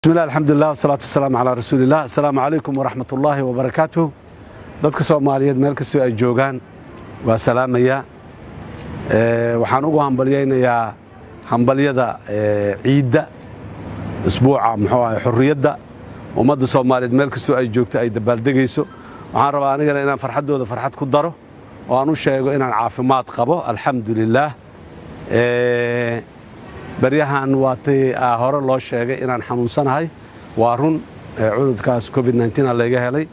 bismillahi alxamdulilah wasalaatu wasalaamu calaa rasuuliillah assalaamu calaykum waraxmat ullaahi wabarakaatuh dadka soomaaliyeed meel kastoo ay joogaan waa salaamaya waxaan ugu hambalyaynayaa hambalyada ciidda isbuuca muxuu ahay xurriyadda ummadda soomaaliyeed meel kastoo ay joogto ay dabaaldegayso waxaan rabaa anigana inaan farxaddooda farxad ku daro oo aan u sheego inaan caafimaad qabo alxamdu lilaah baryahan waatay hore loo sheegay inaan xanuunsanahay waa run cudurkaas covid a layga helay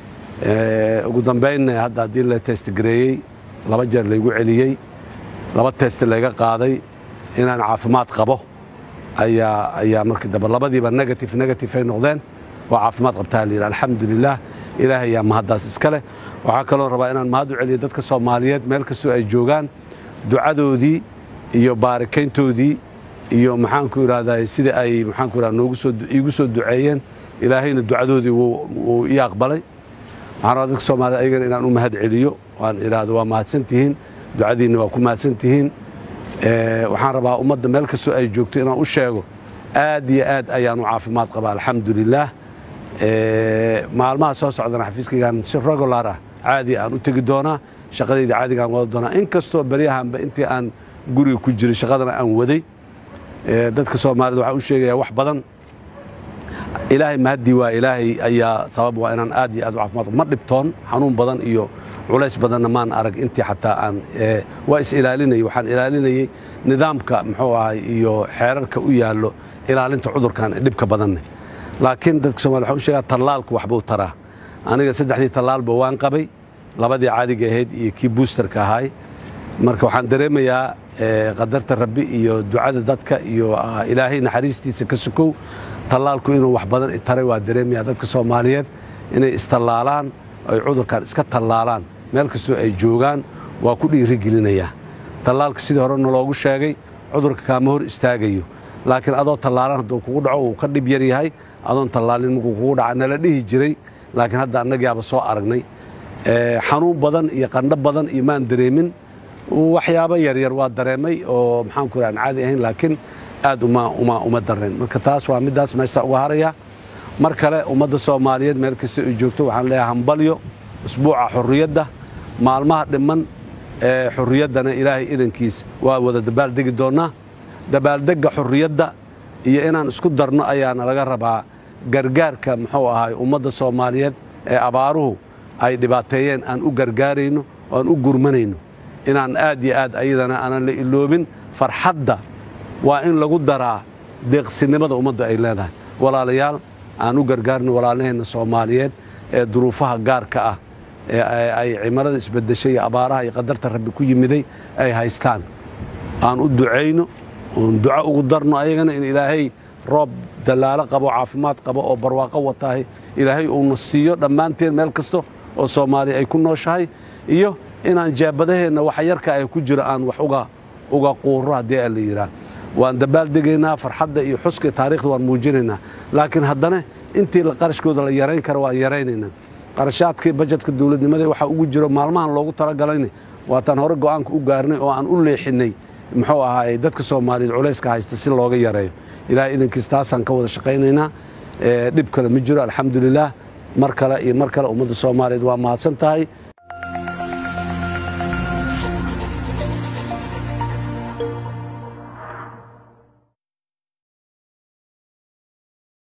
ugu dambaynna hadda haddii la testgareeyey laba jeer laygu celiyey laba test layga qaaday inaan caafimaad qabo ayaa markii dambe labadiiba negative negative ay noqdeen waa caafimaad qabtaa layidhi alxamdulilah ilaahay ayaa mahaddaas iska leh waxaa kaloo rabaa inaan mahad u celiyo dadka soomaaliyeed meel kastoo ay joogaan ducadoodii iyo baarikayntoodii iyo maxaanku idhahdaa sidai ay maxaanku idhahda noogu soo iigu soo duceeyeen ilaahayna ducadoodii wuu ii aqbalay waxaan rabaa dadka soomaaliyed ayagana inaan u mahad celiyo waan idhaahdo waa mahadsan tihiin ducadiinna waa ku mahadsan tihiin waxaan rabaa ummadda meel kastoo ay joogto inaan u sheego aad iyo aad ayaan u caafimaad qabaa alxamdu lilaah maalmaha soo socdana xafiiskaygaan si regular ah caadi aan u tegi doonaa shaqadayda caadigaan wada doonaa in kastoo beryahanba intii aan guriga ku jiray shaqadana aan waday dadka soomaaliyed waxaan u sheegayaa wax badan ilaahay mahaddii waa ilaahay ayaa sabab waa inaan aad iyo aad u caafimaad ma dhibtoon xanuun badan iyo culays badanna maan arag intii xataa aan waa is ilaalinayay waxaan ilaalinayey nidaamka muxuu ahay iyo xeerarka u yaallo ilaalinta cudurkan dhibka badanne laakiin dadka somaliyed waxaan u sheegaa tallaalku waxbuu taraa aniga saddexdii tallaalba waan qabay labadii caadiga ahayd iyo kii buusterka ahaay marka waxaan dareemayaa qadarta rabbi iyo ducada dadka iyo ilaahay naxariistiisa ka sukow tallaalku inuu wax badan taray waa dareemaya dadka soomaaliyeed inay istallaalaan ay cudurkan iska tallaalaan meel kastoo ay joogaan waa ku dhiirigelinayaa tallaalka sidii hore naloogu sheegay cudurka kaama hor istaagayo laakiin adoo tallaalan hadduu kugu dhaco uu ka dhib yar yahay adoon tallaalin markuu kugu dhaca nala dhihi jiray laakiin hadda annagaaba soo aragnay xanuun badan iyo qandho badan iyo maan dareemin waxyaabo yaryar waa dareemay oo maxaanku ira aan caadi ahayn laakiin aad uma dareen marka taas waa middaas meeshta uga haraya mar kale ummadda soomaaliyeed meel kasta ay joogto waxaan leeyahay hambalyo usbuuca xurriyadda maalmaha dhimman ee xurriyaddana ilaahay idankiis waa wada dabaaldegi doonnaa dabaaldegga xurriyadda iyo inaan isku darno ayaana laga rabaa gargaarka muxuu ahay ummadda soomaaliyeed ee abaaruhu ay dhibaateeyeen aan u gargaarayno oo aan u gurmanayno inaan aad iyo aad ayadana aanan la iloobin farxadda waa in lagu daraa deeqsinimada ummadda ay leedahay walaalayaal aan u gargaarno walaalaheenna soomaaliyeed ee duruufaha gaarka ah ee ay cimarada isbedeshay iyo abaaraha iyo qadarta rabbi ku yimiday ay haystaan aan u ducayno oon duco ugu darno ayagana in ilaahay roob dallaalo qabo caafimaad qabo oo barwaaqo wataahay ilaahay uuna siiyo dhammaanteen meel kasto oo soomaaliya ay ku nooshahay iyo inaan jaabadaheenna waxa yarka ay ku jiro aan wax uga quuro haddii a la yidhaah waan dabaaldegaynaa farxadda iyo xuska taarikhda waan muujinaynaa laakiin haddana intii qarashkooda la yarayn kara waan yaraynaynaa qarashaadkii bajetka dowladnimada waxa ugu jiro maalmahan loogu talagalayna waataan hore go'aanka u gaarnay oo aan u leexinnay muxuu ahaay dadka soomaaliyeed culayska haysta si looga yareeyo ilahay idankiis taasaan ka wada shaqaynaynaa dhib kale ma jiro alxamdulilaah mar kale iyo mar kale ummadda soomaaliyeed waa mahadsan tahay